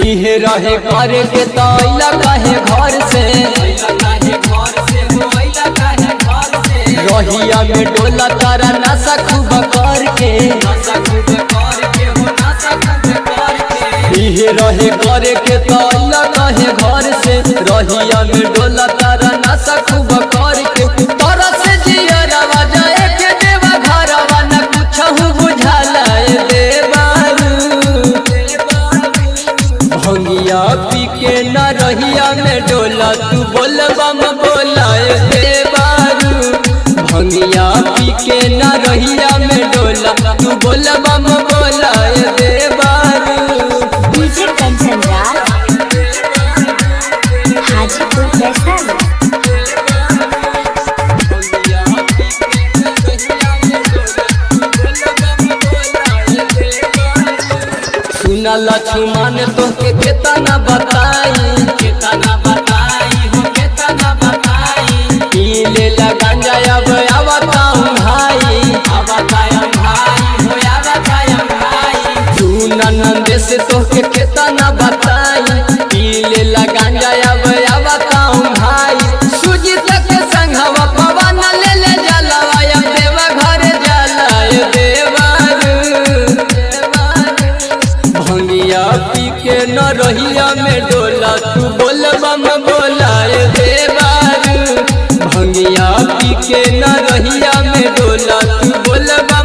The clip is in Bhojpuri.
इहे रहे करे के तैला कहे घर से रहिया में डोला तारा नशा खूब करके इहे रहे करे के तैला कहे घर से रहिया में डोला तारा नशा खूब करके तोरा से जियरवा जाए के देवा घरवा न कुछहु बुझाला ए देवारू भंगिया पी के न रहिया में डोला तू बोलबा में बोला ए देवारू भंगिया पी के न रहिया में डोला तू बोलबा में बोला ए देवारू डीजे कंचन राज हाजीपुर वैशाली सुना लक्ष्मण तोहके केतना बताई केतना बताई हो केतना बताई पी ले गांजा अब आवताऊं भाई आवताऊं भाई हो आवताऊं भाई सुना नंदे से तोहके केतना बताई पी ले गांजा अब आवताऊं भाई सूजी तक संघवा पवन ले ले जलवा अब देवा घर जला देवारू भंगिया पी के न रहिया में डोला तू बोलबा में बोला ए देवारू भंगिया पी के न रहिया में डोला तू बोलबा